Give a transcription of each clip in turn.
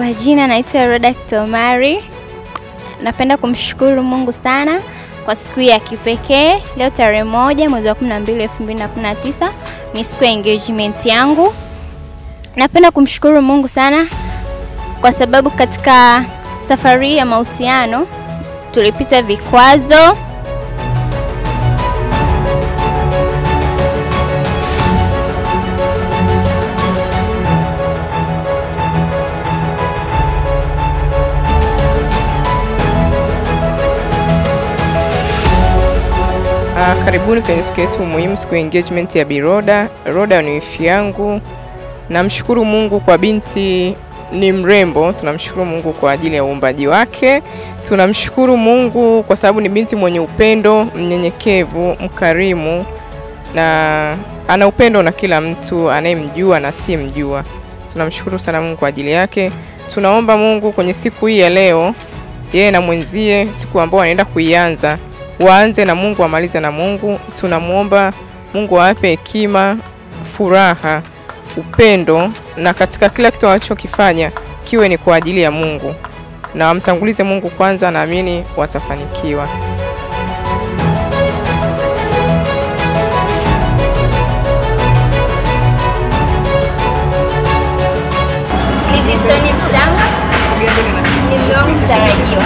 Kwa jina naitwa Roda Kitomari. Napenda kumshukuru Mungu sana kwa siku ya kipekee leo tarehe moja mwezi wa 12 2019 ni siku ya engagement yangu. Napenda kumshukuru Mungu sana kwa sababu katika safari ya mahusiano tulipita vikwazo Ah, karibuni kwenye siku yetu muhimu, siku ya engagement ya Biroda. Roda ni wifi yangu. Namshukuru Mungu kwa binti ni mrembo. Tunamshukuru Mungu kwa ajili ya uumbaji wake. Tunamshukuru Mungu kwa sababu ni binti mwenye upendo, mnyenyekevu, mkarimu na ana upendo na kila mtu anayemjua na asiyemjua. Tunamshukuru sana Mungu kwa ajili yake. Tunaomba Mungu kwenye siku hii ya leo, yeye na mwenzie, siku ambao anaenda kuianza waanze na Mungu wamalize na Mungu. Tunamwomba Mungu awape hekima, furaha, upendo na katika kila kitu wanachokifanya kiwe ni kwa ajili ya Mungu, na wamtangulize Mungu kwanza, naamini watafanikiwa. Livingstone Mshanga ni mume wangu mtarajiwa.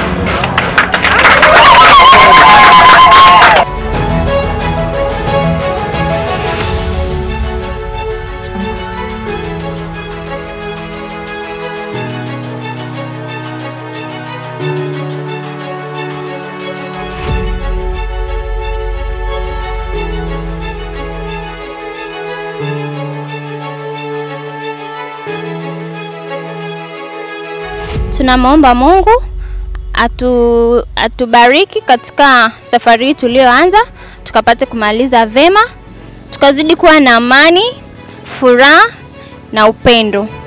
Tunamwomba Mungu atu, atubariki katika safari hii tulioanza, tukapate kumaliza vema, tukazidi kuwa na amani, furaha na upendo.